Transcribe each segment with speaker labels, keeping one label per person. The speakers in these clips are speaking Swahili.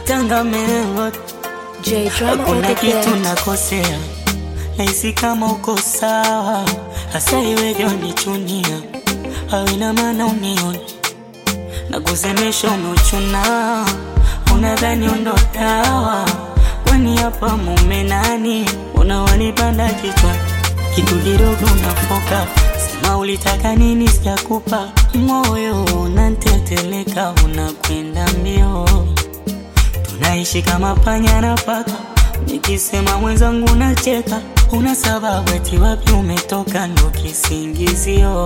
Speaker 1: Matanga mengo
Speaker 2: J Drama on
Speaker 1: Kuna
Speaker 2: the
Speaker 1: kitu
Speaker 2: beat.
Speaker 1: nakosea, nahisi kama uko sawa, hasa iweje unichunia au ina maana unioni na kusemesha umeuchuna, unadhani undo dawa, kwani hapa mume nani? Unawanipanda kichwa, kitu kidogo unafoka, sema ulitaka nini, sijakupa moyo, unanteteleka, unakwenda mbio tunaishi kama panya na paka, nikisema mwenzangu nacheka, una sababu eti wapi umetoka, ndo kisingizio.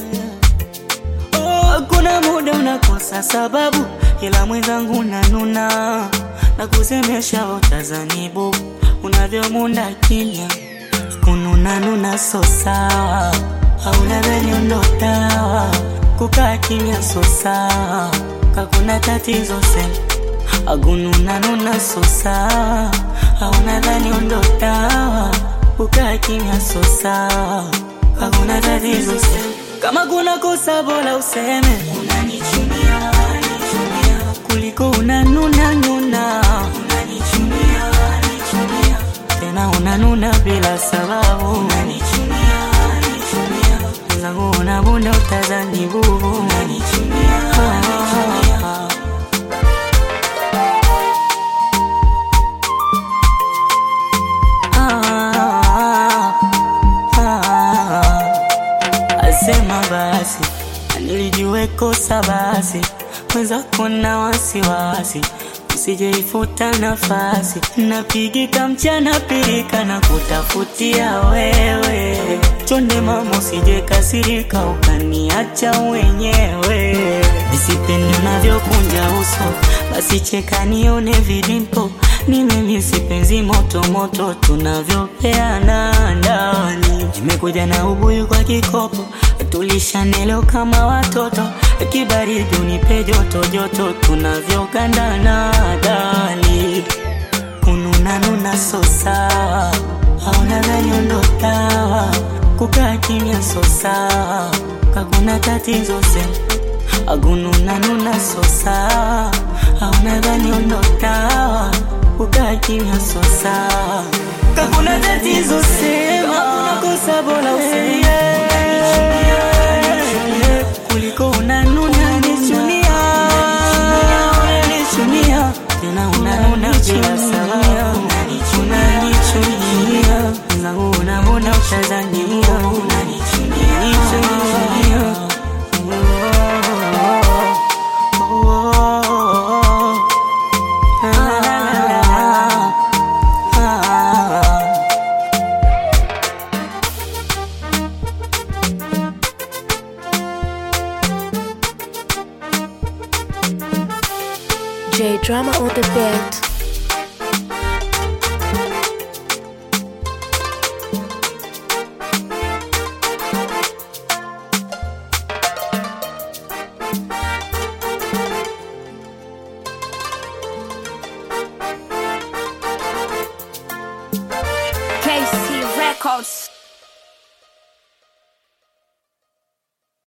Speaker 1: Oh, kuna muda unakosa sababu, ila mwenzangu nanuna na kusemesha utazanibu unavyomunda kimya kununa nuna so sawa, au nadhani ndo dawa kukaa kimya so sawa, kakuna tatizo sema agununa nuna so sawa, au nadhani ndo dawa kukaa kimya so sawa, hakuna tatizo sema kama kuna kosa bora useme unanichunia, unanichunia kuliko unanuna nuna unanichunia, unanichunia tena unanuna bila sababu unanichunia, unanichunia zangu unabunda utazani bubu unanichunia, unanichunia Ah, ah, asema basi nilijue kosa basi mwenzako na wasiwasi usijeifuta nafasi napigika mchana pirika na kutafutia wewe chonde mama usije kasirika ukaniacha wenyewe nisipendi unavyokunja uso basi cheka nione vidimpo ni mimi sipenzi moto moto tunavyopeana ndani nimekuja na ubuyu kwa kikopo tulishanelo kama watoto kibaridi unipe joto joto tunavyogandana dali kununa nuna so sawa au nadhani ndo dawa kukaa kimya so sawa kakuna tatizo sema agununa nuna so sawa au nadhani ndo dawa kukaa kimya so sawa kakuna tatizo sema hakuna kosa bora useme kuliko unanuna nichunia unanichunia tena unanuna bila sababu unanichunia zangu unabona utazania unanichunia
Speaker 2: J Drama on the beat.
Speaker 3: KC Records.